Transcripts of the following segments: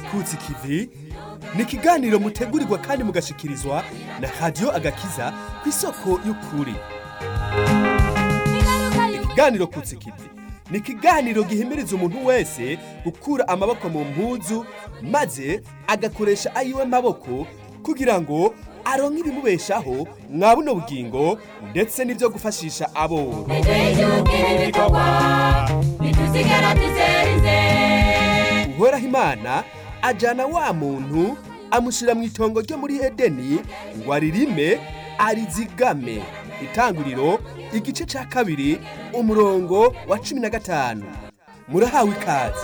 kutsi kivi ni ikiganiro mutegurirwa kandi mugashikirizwa na radiyo agakiza ku isoko y'ukuri ikiganiro kutsi kivi ni ikiganiro gihimiriza umuntu wese gukura amaboko mu mpuzu maze agakoresha ayiwe maboko kugira ngo aronke ibimubeshaho mwa buno bugingo ndetse n'ibyo gufashisha aboro uhoraho imana ajana wa muntu amushyira mu itongo ryo muri edeni ngo aririme arizigame itanguriro igice cya kabiri umurongo wa cumi na gatanu murahawe ikaze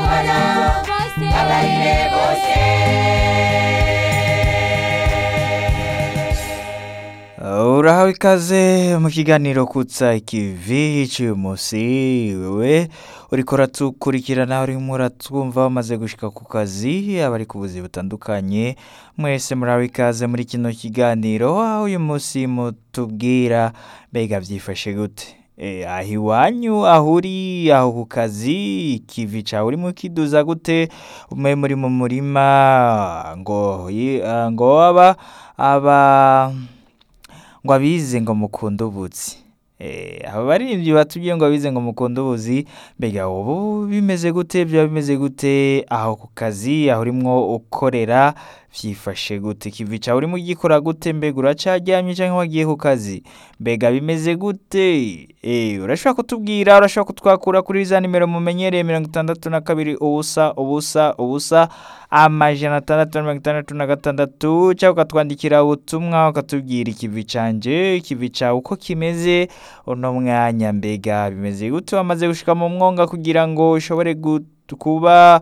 urahawe ikaze mu kiganiro kutsa ikivi cy'uyu munsi wewe uriko uratukurikirana urimo uratwumva wamaze gushika ku kazi abari ku buzi butandukanye mwese murahawe ikaze muri kino kiganiro aho uyu munsi mutubwira mbega byifashe gute Eh, aho iwanyu aho uri aho ku kazi ikivi cawe urimo ukiduza gute umwe muri mu murima ngo yi- ah, ngo aba aba ngo abize ngo mukunde ubuzi Eh, aba baririmbyi batubwiye ngo abize ngo mukunde ubuzi mbega ubu bimeze gute byaba bimeze gute aho ku kazi aho urimwo ukorera byifashe gute ikivi cawe urimo ugikora gute mbega uracaryamye cyangwa wagiye ku kazi mbega bimeze gute Eh, urashobora kutubwira urashobora kutwakura kuri za nimero mumenyereye mirongo itandatu na kabiri ubusa ubusa ubusa amajana atandatu na mirongo itandatu na gatandatu cyangwa ukatwandikira ubutumwa ukatubwira ikivi canje ikivi cawe uko kimeze uno mwanya mbega bimeze gute wamaze gushika mu mwonga kugira ngo ushobore gut- kuba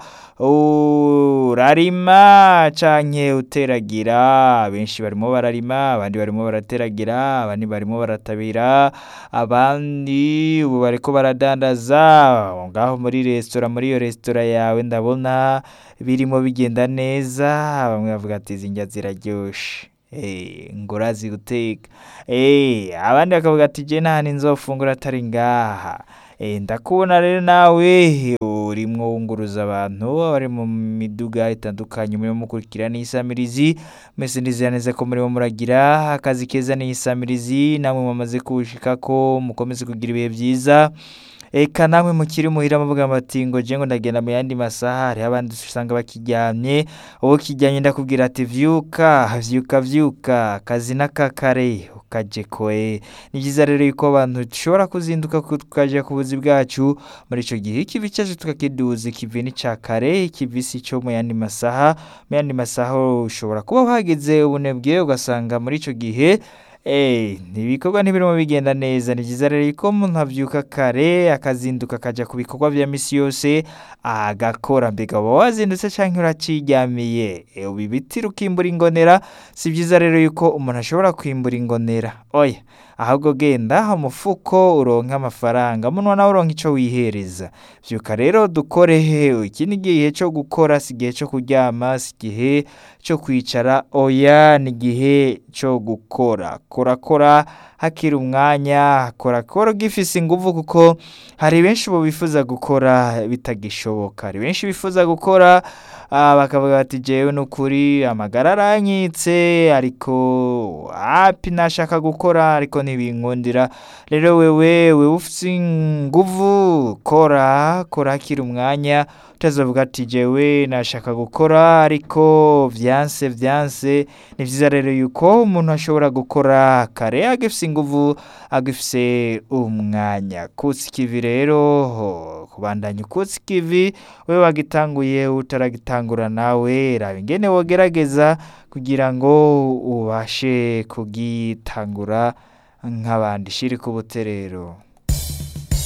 urarima canke uteragira benshi barimo bararima abandi barimo barateragira abandi barimo baratabira abandi ubu bariko baradandaza ngaho muri resitora muri iyo resitora yawe ndabona birimo bigenda neza bamwe bavuga ati izi ndya ziraryoshe Eh, ngo urazi guteka Eh, abandi bakavuga ati je nta nzofungura atari ngaha Eh, ndakubona rero nawe urimwo wunguruza abantu bari mu miduga itandukanye murimo mukurikira n'isamirizi mwese ndizera neza ko murimo muragira akazi keza n'isamirizi namwe mumaze kuwushikako mukomeze kugira ibihe byiza eka namwe mukiri muhira muvuga bati ngo je ngo ndagenda mu yandi masaha hariho abandi usanga bakiryamye uwo kijyanye ndakubwira ati vyuka vyuka vyuka akazi n'akakare ukaje koe ni byiza rero yuko abantu dushobora kuzinduka ku- tukaja ku buzi bwacu muri ico gihe ikivi cyacu tukakiduza ikivi ni ca kare ikivi si cyo mu yandi masaha mu yandi masaha ushobora kuba wahageze ubunebwe ugasanga muri ico gihe Eh, ibikorwa ntibirimo bigenda neza ni byiza rero ko umuntu abyuka kare akazinduka akajya ku bikorwa bya misi yose agakora mbega uba wazindutse cyangwa uraciryamiye Eh, ubu ibiti ukimbura ingonera si byiza rero yuko umuntu ashobora kwimbura ingonera oya ahubwo genda umufuko uronka amafaranga munwa nawe uronka icyo wihereza byuka rero dukore he iki ni igihe cyo gukora si igihe cyo kuryama si igihe cyo kwicara oya ni igihe cyo gukora kora kora hakiri umwanya kora kora ugifise ingufu kuko hari benshi ubu bifuza gukora bitagishoboka hari benshi bifuza gukora ah, bakavuga bati jewe n'ukuri amagara aranyitse ariko hapi nashaka gukora ariko ntibinkundira rero wewe wewe ufite ingufu kora kora hakiri umwanya utazavuga ati jewe nashaka gukora ariko vyanse vyanse ni vyiza rero yuko umuntu ashobora gukora kare agifise ingufu agifise umwanya kutsa ikivi rero ho, kubandanya ukutsa ikivi we wagitanguye utaragitangura nawe raba ingene wogerageza kugira ngo ubashe kugitangura nk'abandi shiri ku buterero